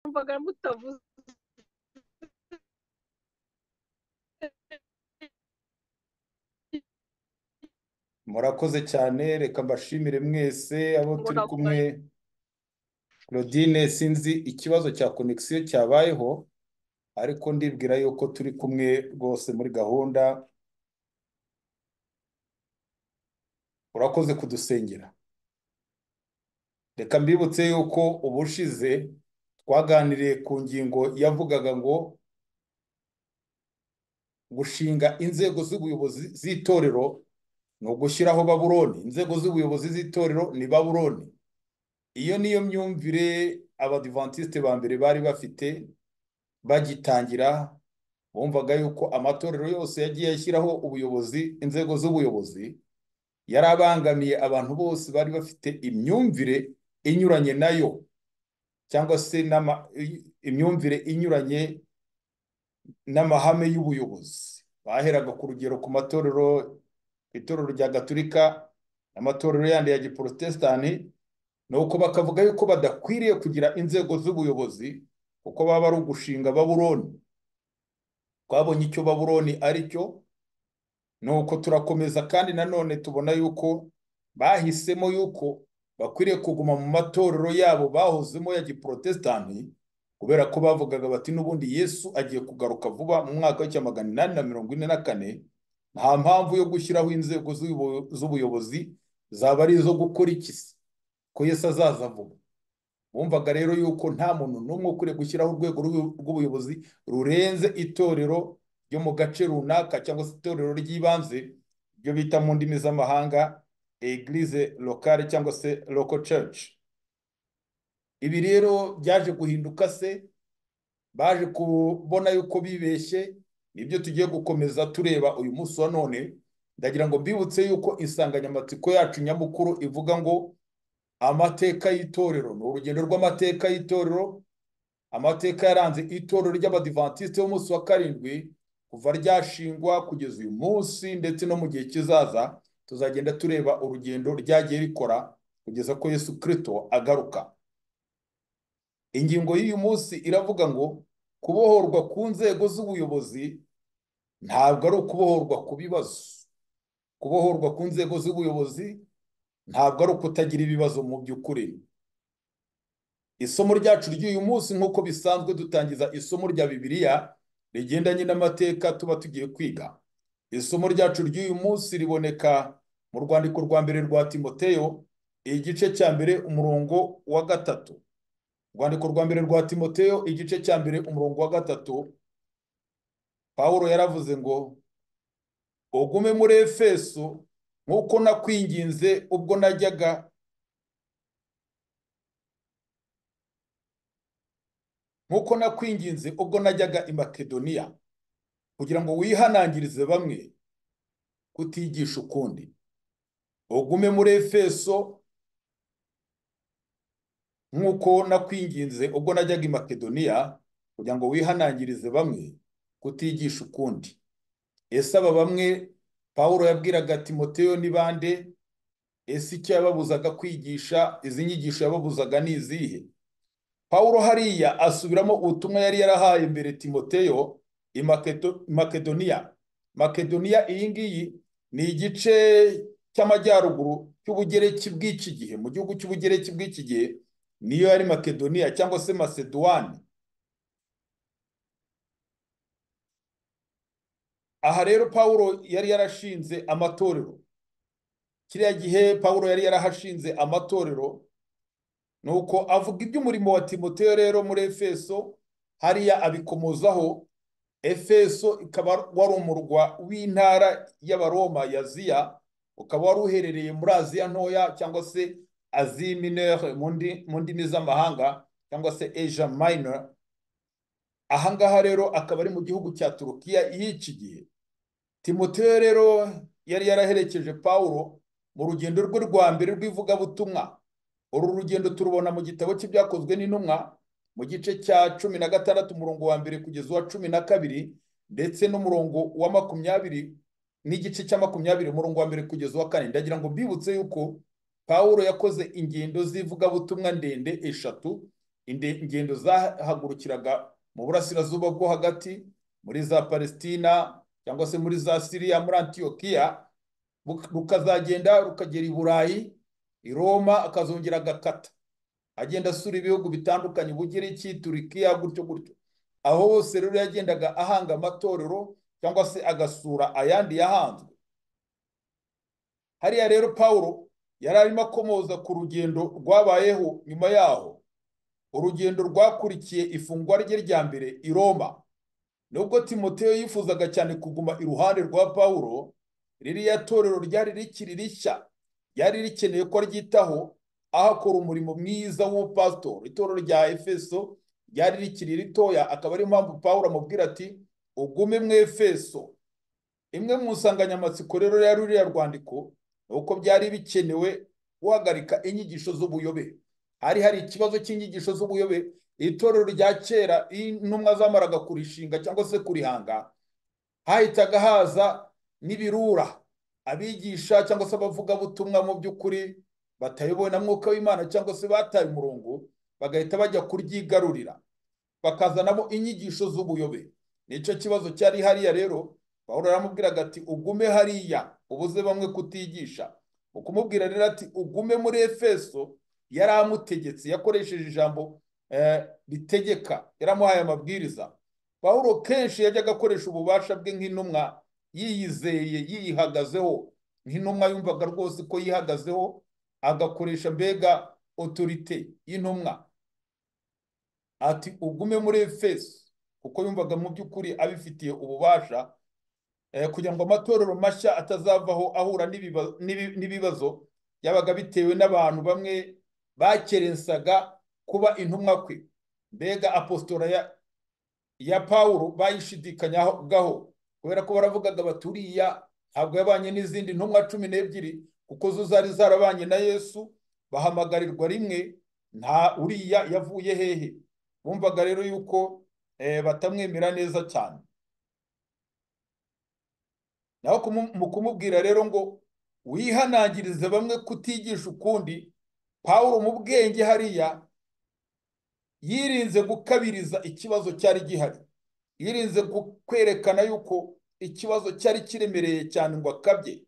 numvaga mutavuze murakoze cyane reka mbashimire mwese abo Ngo turi navuga- kumwe claudine sinzi ikibazo cya konegisiyo cyabayeho ariko ndibwira yuko turi kumwe rwose muri gahunda urakoze kudusengera reka mbibutse yuko ubushize twaganiriye ku ngingo yavugaga ngo gushinga inzego z'ubuyobozi z'itorero ni ugushyiraho baburoni inzego z'ubuyobozi z'itorero ni baburoni iyo niyo myumvire abadivantisite ba mbere bari bafite bagitangira bumvaga yuko amatorero yose yagiye ashyiraho ubuyobozi inzego z'ubuyobozi yari abangamiye abantu bose bari bafite imyumvire inyuranye nayo cyangwa se n'ama- imyumvire inyuranye n'amahame y'ubuyobozi baheraga ku rugero ku matorero itorero rya gatulika n'amatorero yandi ya giporotesitanti ni uko bakavuga yuko badakwiriye kugira inzego z'ubuyobozi kuko baba ari ugushinga baburoni twabonye icyo baburoni ari cyo ni uko turakomeza kandi nanone tubona yuko bahisemo yuko bakwiriye kuguma mu matorero yabo bahozemo ya giporotesitanti kubera ko bavugaga bati n'ubundi yesu agiye kugaruka vuba mu mwaka w'icya magana inani na mirongo ine na kane nta mpamvu yo gushyiraho inzego z'ubuyo- z'ubuyobozi zaba ari izo gukora iki se ko yesu azaza vuba bumvaga rero yuko nta muntu n'umwe ukwiye gushyiraho urwego rw'u- rw'ubuyobozi rurenze itorero ryo mu gace runaka cyangwa se itorero ry'ibanze ryo bita mu ndimi z'amahanga eglise locale cyangwa se local church ibi rero byaje guhinduka se baje kubona yuko bibeshye nibyo tugiye gukomeza tureba uyu munsi wa none ndagira ngo mbibutse yuko insanganyamatsiko yacu nyamukuru ivuga ngo amateka y'itorero ni urugendo rw'amateka y'itorero amateka yaranze itorero ry'abadivantisite b'umunsi wa karindwi kuva ryashingwa kugeza uyu munsi ndetse no mu gihe kizaza tuzagenda tureba urugendo ryagiye rikora kugeza ko yesu kirisito agaruka ingingo y'uyu munsi iravuga ngo kubohorwa ku nzego z'ubuyobozi ntabwo ari ukubohorwa ku bibazo kubohorwa ku nzego z'ubuyobozi ntabwo ari ukutagira ibibazo mu by'ukuri isomo ryacu ry'uyu munsi nk'uko bisanzwe dutangiza isomo rya bibiliya rigendanye n'amateka tuba tugiye kwiga isomo ryacu ry'uyu munsi riboneka mu rwandiko rwa mbere rwa timoteyo igice cya mbere umurongo wa gatatu urwandiko rwa mbere rwa timoteyo igice cya mbere umurongo wa gatatu pawulo yaravuze ngo ugume muri efeso nk'uko nakwinginze ubwo najyaga nk'uko nakwinginze ubwo najyaga i makedoniya kugira ngo wihanangirize bamwe kutigisha ukundi ugume muri efeso nk'uko nakwinginze ubwo najyaga i makedoniya kugira ngo wihanangirize bamwe kutigisha ukundi ese aba bamwe pawulo yabwiraga timoteyo ni bande ese icyo yababuzaga kwigisha izi nyigisho yababuzaga ni izihe pawulo hariya asubiramo ubutumwa yari yarahaye mbere timoteyo i Makedo- makedoniya makedoniya iyi ngiyi ni igice cy'amajyaruguru cy'ubugereki bw'iki gihe mu gihugu cy'ubugereki bw'iki gihe niyo yari makedoniya cyangwa se maseduwani aha rero pawulo yari yarashinze amatorero kiriya gihe pawulo yari yarahashinze amatorero ni uko avuga iby'umurimo wa timoteyo rero muri efeso hariya abikomozaho efeso ikaba wari umurwa w'intara y'abaroma ya ziya ukaba wari uherereye muri aziya ntoya cyangwa se aziya minere mu ndi- mu ndimi z'amahanga cyangwa se asia minor ahangaha rero akaba ari mu gihugu cya turukiya y'iki gihe timoteyo rero yari yaraherekeje pawulo mu rugendo rwe rwa mbere rw'ivugabutumwa uru rugendo turubona mu gitabo cy'ibyakozwe n'intumwa mu gice cya cumi na gatandatu umurongo wa mbere kugeza uwa cumi na kabiri ndetse n'umurongo wa makumyabiri n'igice cya makumyabiri umurongo wa mbere kugeza uwa kane ndagira ngo mbibutse yuko pawulo yakoze ingendo z'ivugabutumwa ndende eshatu inde- ingendo zahagurukiraga mu burasirazuba bwo hagati muri za palesitina cyangwa se muri za siriya muri antiyokiya buk- rukazagenda rukagera i burayi i roma akazongera agakata agenda asura ibihugu bitandukanye ubugereki turikiya gutyo gutyo aho hose rero yagendaga ahanga amatorero cyangwa se agasura ayandi yahanzwe hariya rero pawulo yari arimo akomoza ku rugendo rwabayeho nyuma yaho urugendo rwakurikiye ifungwa rye rya mbere i roma nubwo timoteyo yifuzaga cyane kuguma iruhande rwa pawulo ririya torero ryari rikiri rishya ryari rikeneye ko ryitaho aho akora umurimo mwiza w'ubupasitori itorero rya efeso ryari rikiri ritoya akaba ariyo mpamvu pawulo amubwira ati ugume mu efeso imwe mu nsanganyamatsiko rero yari ruriya rwandiko ni uko byari bikenewe guhagarika inyigisho z'ubuyobe hari hari ikibazo cy'inyigisho z'ubuyobe itorero rya kera iyo intumwa zamaraga kurishinga cyangwa se kurihanga hahitaga haza n'ibirura abigisha cyangwa se abavugabutumwa mu by'ukuri batayobowe na mwuka w'imana cyangwa se bataye umurongo bagahita bajya kuryigarurira bakazanamo inyigisho z'ubuyobe nicyo kibazo cyari hariya rero pawulo yaramubwiraga ati ugume hariya ubuze bamwe kutigisha ukumubwira rero ati ugume muri efeso yari amutegetse yakoresheje ijambo eh, ritegeka yaramuhaye amabwiriza pawulo kenshi yajyaga akoresha ububasha bwe nk'intumwa yiyizeye yiyihagazeho nk'intumwa yumvaga rwose ko yihagazeho agakoresha mbega otorite y'intumwa ati ugume muri efeso kuko yumvaga mu by'ukuri abifitiye ububasha eh, kugira ngo amatorero mashya atazavaho ahura n'ibiba- n'ibi- n'ibibazo byabaga bitewe n'abantu bamwe bakerensaga kuba intumwa kwe mbega apositora ya, ya pawulo bayishidikanyaho kubera ko baravugaga baturiya ntabwo yabanye n'izindi ntumwa cumi n'ebyiri kuko zo zari zarabanye na yesu bahamagarirwa rimwe nta uriya yavuye hehe bumvaga rero yuko eh, batamwemera neza cyane naho kumu- mu kumubwira rero ngo wihanangirize bamwe kutigisha ukundi pawulo mu bwenge hariya yirinze gukabiriza ikibazo cyari gihari yirinze gu- kwerekana yuko ikibazo cyari kiremereye cyane ngo akabye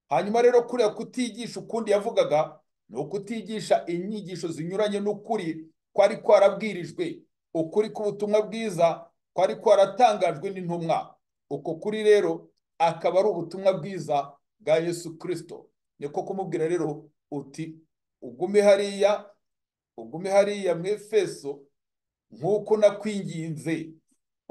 hanyuma rero kuriya kutigisha ukundi yavugaga ni ukutigisha inyigisho zinyuranye n'ukuri kwari kwarabwirijwe ukuri k'ubutumwa bwiza kwari kwaratangajwe n'intumwa uko kuri rero akaba ari ubutumwa bwiza bwa yesu kirisito niko kumubwira rero uti ugume hariya ugume hariya mu efeso nk'uko nakwinginze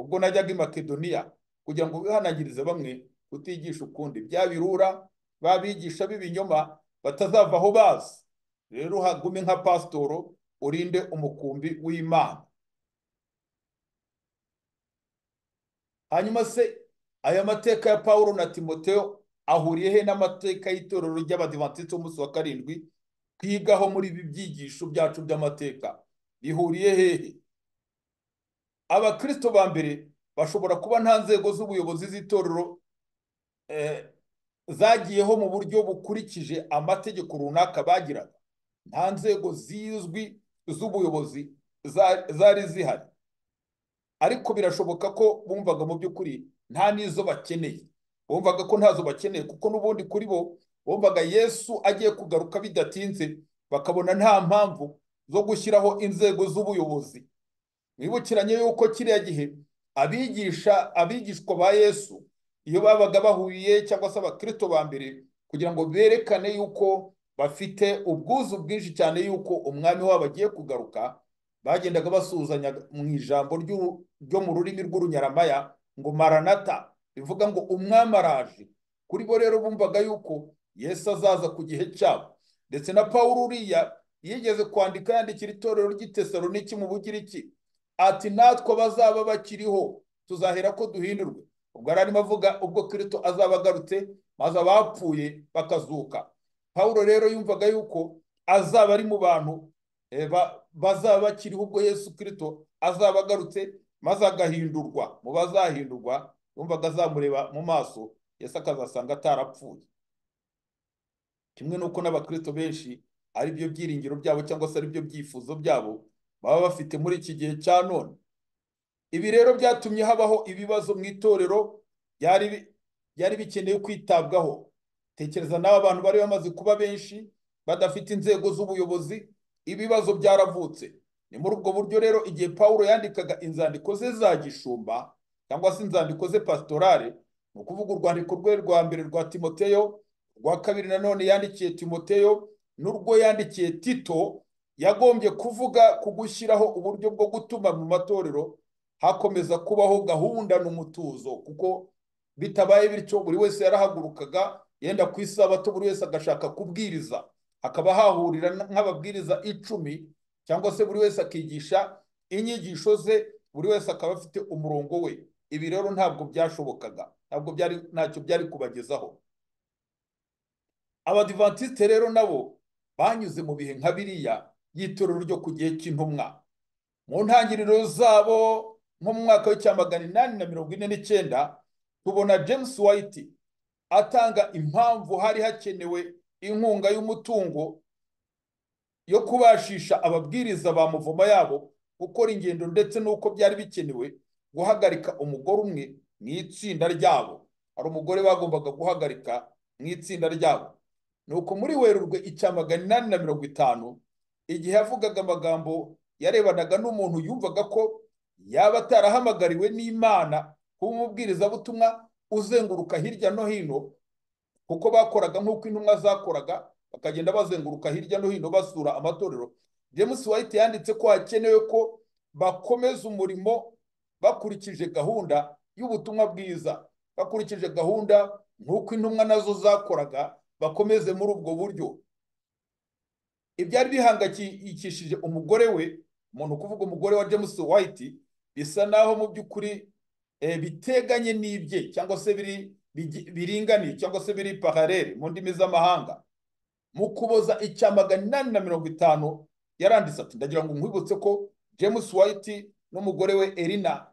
ubwo najyaga i makedoniya kugira ngo wihanangirize bamwe utigisha ukundi bya birura babigisha b'ibinyoma batazavaho bazi rero hagume nka pasitoro urinde umukumbi w'imana hanyuma se aya mateka ya pawulo na timoteo ahuriye he n'amateka y'itorero ry'abadivantisiti b'umunsi wa karindwi twigaho muri ibi byigisho byacu by'amateka bihuriye hehe abakristo ba mbere bashobora kuba nta nzego z'ubuyobozi z'itorero eh, zagiyeho mu buryo bukurikije amategeko runaka bagiraga nta nzego zizwi z'ubuyobozi za- zari zihari ariko birashoboka ko bumvaga mu by'ukuri nta n'izo bakeneye bumvaga ko ntazo bakeneye kuko n'ubundi kuri bo bumvaga yesu agiye kugaruka bidatinze bakabona nta mpamvu zo gushyiraho inzego z'ubuyobozi mwibukiranye yuko kiriya gihe abigisha abigishwa ba yesu iyo babaga bahuye cyangwa se abakristo ba mbere kugira ngo berekane yuko bafite ubwuzu bwinshi cyane yuko umwami wabo agiye kugaruka bagendaga basuhuzanya mu ijambo ry'u- ryo mu rurimi rw'urunyaramaya ngo maranata bivuga ngo umwami araje kuri bo rero bumvaga yuko yesu azaza ku gihe cyabo ndetse na paul uriya yigeze kwandika yandikira itorero ry'itesaloniki mu bugiriki ati natwe abazaba bakiriho tuzahera ko duhindurwe ubwo yari arimo avuga ubwo kirito azaba agarutse maze abapfuye bakazuka paul rero yumvaga yuko azaba ari mu bantu eh, ba- bazaba bakiriho ubwo yesu kirito azaba agarutse maze agahindurwa mu bazahindurwa yumvaga azamureba mu maso yesu akazasanga atarapfuye kimwe n'uko n'abakristo benshi ari byo byiringiro byabo cyangwa se ari byo byifuzo byabo baba bafite muri iki gihe cya none ibi rero byatumye habaho ibibazo mu itorero byari byari bikeneye kwitabwaho tekereza nawe abantu bari bamaze kuba benshi badafite inzego z'ubuyobozi ibibazo byaravutse ni muri ubwo buryo rero igihe paul yandikaga inzandiko ze za gishumba cyangwa se inzandiko ze pasitorale ni ukuvuga urwandiko rwe rwa mbere rwa timoteyo rwa kabiri nanone yandikiye timoteyo n'urwo yandikiye tito yagombye kuvuga ku gushyiraho uburyo bwo gutuma mu matorero hakomeza kubaho gahunda n'umutuzo kuko bitabaye bityo buri wese yarahagurukaga yenda ku isabato buri wese agashaka kubwiriza hakaba hahurira nk'ababwiriza icumi cyangwa se buri wese akigisha inyigisho ze buri wese akaba afite umurongo we ibi rero ntabwo byashobokaga ntabwo byari ntacyo byari kubagezaho abadivantisite rero nabo banyuze mu bihe nka biriya y'itorero ryo ku gihe cy'intumwa mu ntangiriro zabo nko mu mwaka w'icya magana inani na mirongo ine n'icyenda tubona james white atanga impamvu hari hakenewe inkunga y'umutungo yo kubashisha ababwiriza ba muvoma yabo gukora ingendo ndetse n'uko byari bikenewe guhagarika umugore umwe mu itsinda ryabo hari umugore bagombaga guhagarika mu itsinda ryabo ni uko muri werurwe icya magana inani na mirongo itanu igihe yavugaga amagambo yarebanaga n'umuntu yumvaga ko yaba atarahamagariwe n'imana kuba umubwirizabutumwa uzenguruka hirya no hino kuko bakoraga nk'uko intumwa zakoraga bakagenda bazenguruka hirya no hino basura amatorero james white yanditse ko hakenewe ko bakomeza umurimo bakurikije gahunda y'ubutumwa bwiza bakurikije gahunda nk'uko intumwa nazo zakoraga bakomeze muri ubwo buryo ibyari bihangayikishije umugore we umuntu kuvuga umugore wa james white bisa naho mu by'ukuri biteganye n'ibye cyangwa se biri biringaniye cyangwa se biri paralele mu ndimi z'amahanga mu kuboza icya magana inani na mirongo itanu yaranditse ati ndagira ngo nkwibutse ko james white n'umugore we erina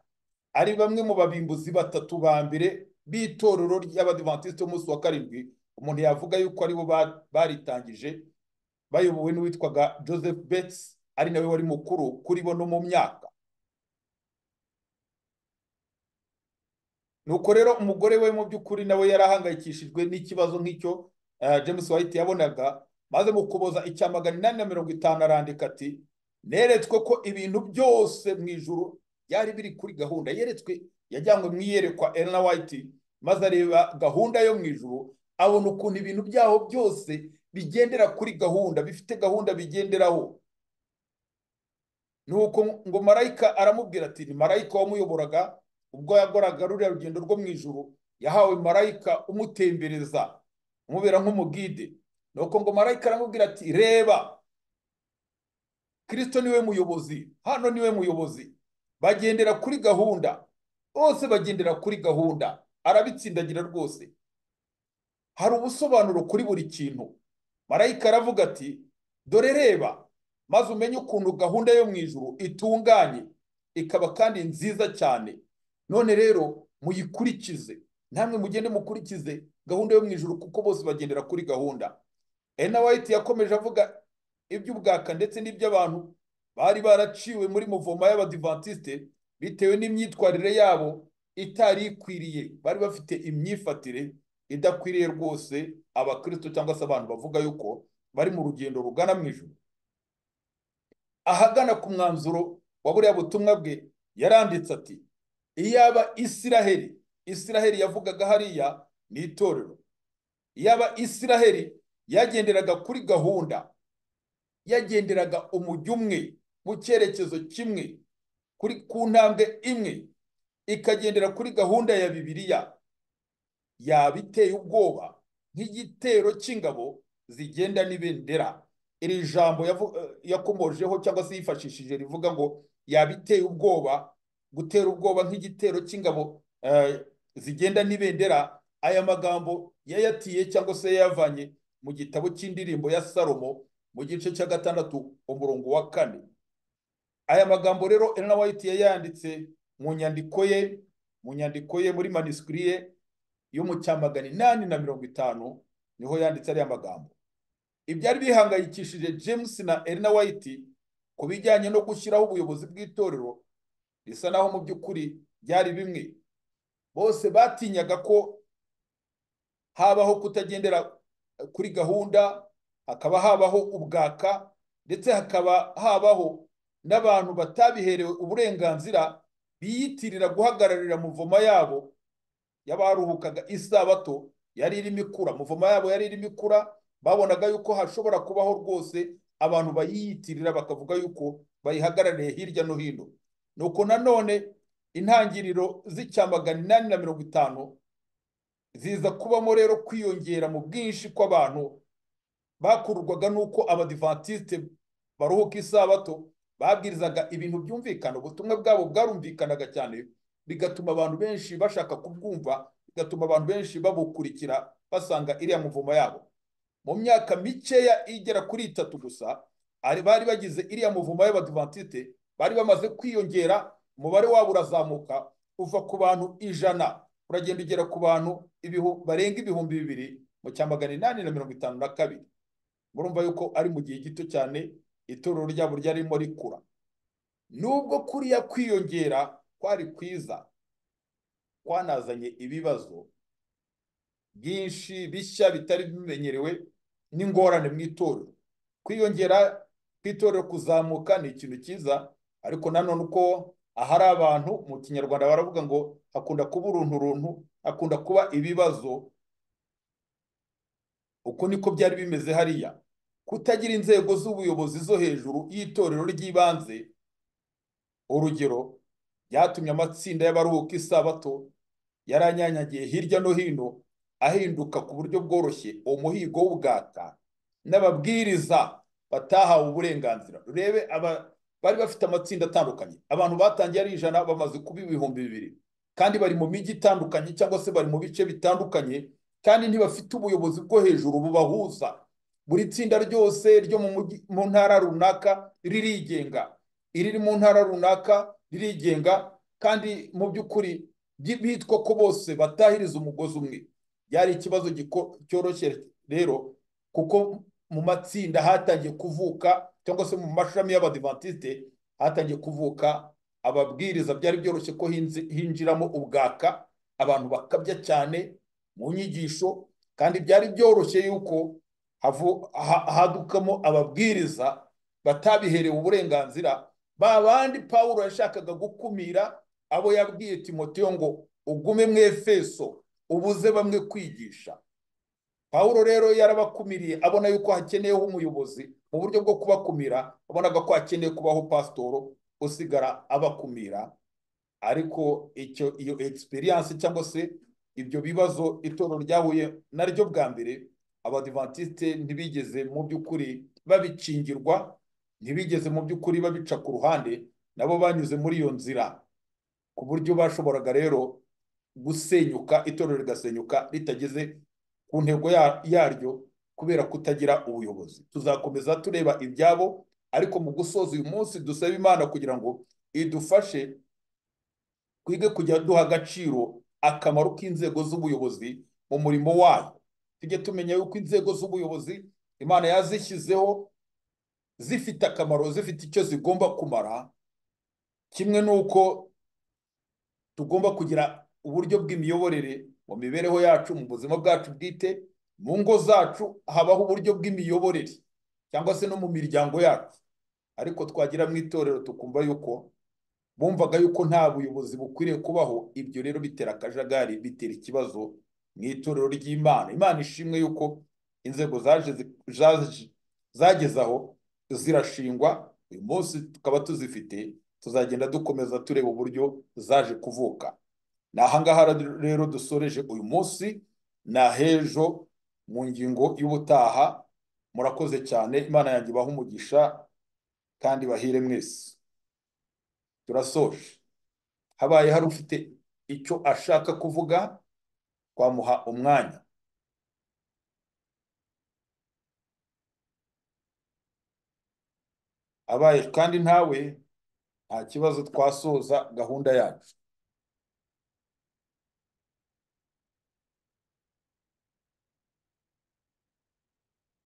ari bamwe mu babimbuzi batatu ba mbere b'itorero ry'abadivantisite umunsi wa karindwi umuntu yavuga yuko aribo baritangije bayobowe n'uwitwaga joseph betts ari nawe wari mukuru kuri bo no mu myaka nuko rero umugore we mu by'ukuri nawe yarahangayikishijwe n'ikibazo nk'icyo james white yabonaga maze mu kuboza icya magana inani na mirongo itanu arandika ati neretswe ko ibintu byose mu ijoro byari biri kuri gahunda yeretswe yajyanywe mu iyerekwa elena white maze areba gahunda yo mu ijoro abona ukuntu ibintu byaho byose bigendera kuri gahunda bifite gahunda bigenderaho nuko ngo marayika aramubwira ati ni marayika wamuyoboraga ubwo yakoraga ruriya rugendo rwo mu ijoro yahawe marayika umutembereza umubera nk'umugide nuko ngo marayika aramubwira ati reba kirisito niwe muyobozi hano niwe muyobozi bagendera kuri gahunda bose bagendera kuri gahunda arabitsindagira rwose hari ubusobanuro kuri buri kintu marayika aravuga ati dore reba maze umenye ukuntu gahunda yo mu ijoro itunganye ikaba kandi nziza cyane none rero muyikurikize namwe mugende mukurikize gahunda yo mu ijoro kuko bose bagendera kuri gahunda ena wayiti yakomeje avuga iby'ubwaka ndetse n'iby'abantu bari baraciwe muri muvoma y'abadivantisite bitewe n'imyitwarire yabo itari ikwiriye bari bafite imyifatire idakwiriye rwose abakirisito cyangwa se abantu bavuga yuko bari mu rugendo rugana mu ijoro ahagana ku mwanzuro wa buriya butumwa bwe yaranditse ati iyaba isiraheli isiraheli yavugaga hariya ni itorero iyaba isiraheli yagenderaga kuri gahunda yagenderaga umujyi umwe mu cyerekezo kimwe kuri ku ntambwe imwe ikagendera kuri gahunda ya bibiliya yaba iteye ubwoba nk'igitero cy'ingabo zigenda n'ibendera iri jambo yakomojeho cyangwa se yifashishije rivuga ngo yaba iteye ubwoba gutera ubwoba nk'igitero cy'ingabo zigenda n'ibendera aya magambo yayatiye cyangwa se yayavanye mu gitabo cy'indirimbo ya salomo mu gice cya gatandatu umurongo wa kane aya magambo rero Elena White yayanditse mu nyandiko ye mu nyandiko ye muri manisikiri ye yo mu cya magana inani na mirongo itanu niho yanditse ariya magambo ibyari bihangayikishije james na Elena White ku bijyanye no gushyiraho ubuyobozi bw'itorero bisa naho mu by'ukuri byari bimwe bose batinyaga ko habaho kutagendera kuri gahunda hakaba habaho ubwaka ndetse hakaba habaho n'abantu batabiherewe uburenganzira biyitirira guhagararira muvoma yabo y'abaruhukaga isabato yari irimo ikura muvoma yabo yari irimo ikura babonaga yuko hashobora kubaho rwose abantu bayiyitirira bakavuga yuko bayihagarariye hirya no hino nuko nanone intangiriro z'icyamagana inani na mirongo itanu ziza kubamo rero kwiyongera mu bwinshi kw'abantu bakururwaga n'uko abadivantisite baruhuka isabato babwirizaga ibintu byumvikana ubutumwa bwabo bwarumvikanaga cyane bigatuma abantu benshi bashaka kubwumva bigatuma abantu benshi babukurikira basanga iriya muvumo yabo mu myaka mikeya igera kuri itatu gusa bari bagize iriya muvumo y'abadivantisite bari bamaze kwiyongera umubare wabo urazamuka uva ku bantu ijana uragenda ugera ku bantu barenga ibihumbi bibiri mu cya magana inani na mirongo itanu na kabiri murumva yuko ari mu gihe gito cyane itorero ryabo ryarimo rikura nubwo kuriya kwiyongera kwari kwiza kwanazanye ibibazo byinshi bishya bitari bimenyerewe n'ingorane mu itorero kwiyongera kw'itorero kuzamuka ni ikintu cyiza ariko nanone uko ahari abantu mu kinyarwanda baravuga ngo hakunda kuba urunturuntu hakunda kuba ibibazo uko niko byari bimeze hariya kutagira inzego z'ubuyobozi zo hejuru y'itorero ry'ibanze urugero byatumye amatsinda y'abaruhuka isabato yaranyanyagiye hirya no hino ahinduka ku buryo bworoshye umuhigo w'ubwata n'ababwiriza batahawe uburenganzira rebe bari bafite amatsinda atandukanye abantu batangiye ari ijana bamaze kuba ibihumbi bibiri kandi bari mu mijyi itandukanye cyangwa se bari mu bice bitandukanye kandi ntibafite ubuyobozi bwo hejuru bubahuza buri tsinda ryose ryo mu ntara runaka ririgenga iriri mu ntara runaka ririgenga kandi mu by'ukuri bitwa ko bose batahiriza umugozi umwe byari ikibazo cyoroshye rero kuko mu matsinda hatangiye kuvuka cyangwa se mu mashami y'abadivantisite hatangiye kuvuka ababwiriza byari byoroshye ko hinjiramo ubwaka abantu bakabya cyane mu nyigisho kandi byari byoroshye yuko hadukamo ababwiriza batabiherewe uburenganzira ba bandi paul yashakaga gukumira abo yabwiye timoteyo ngo ugume mu efeso ubuze bamwe kwigisha paul rero yarabakumiriye abona yuko hakeneyeho umuyobozi mu buryo bwo kubakumira abonaga ko hakeneye kubaho pasitoro usigara abakumira ariko icyo iyo egisperiyanse cyangwa se ibyo bibazo itorero ryahuye naryo bwa mbere abadivantisite ntibigeze mu by'ukuri babikingirwa ntibigeze mu by'ukuri babica ku ruhande nabo banyuze muri iyo nzira ku buryo bashoboraga rero gusenyuka itorero rigasenyuka ritageze ku ntego yaryo kubera kutagira ubuyobozi tuzakomeza tureba ibyabo ariko mu gusoza uyu munsi dusaba imana kugira ngo idufashe twige kujya duha agaciro akamaro k'inzego z'ubuyobozi mu murimo wayo tujye tumenya yuko inzego z'ubuyobozi imana yazishyizeho zifite akamaro zifite icyo zigomba kumara kimwe n'uko tugomba kugira uburyo bw'imiyoborere mu mibereho yacu mu buzima bwacu bwite mu ngo zacu habaho uburyo bw'imiyoborere cyangwa se no mu miryango yacu ariko twagira mu itorero tukumva yuko bumvaga yuko nta buyobozi bukwiriye kubaho ibyo rero bitera akajagari bitera ikibazo mu itorero ry'imana imana ishimwe yuko inzego zageze aho zirashingwa uyu munsi tukaba tuzifite tuzagenda dukomeza tureba uburyo zaje kuvuka ni ahangaha rero dusoreje uyu munsi na hejo mu ngingo y'ubutaha murakoze cyane imana yanjye ibaha umugisha kandi bahire mwese turasoje habaye hari ufite icyo ashaka kuvuga twamuha umwanya abaye kandi ntawe nta kibazo twasoza gahunda yacu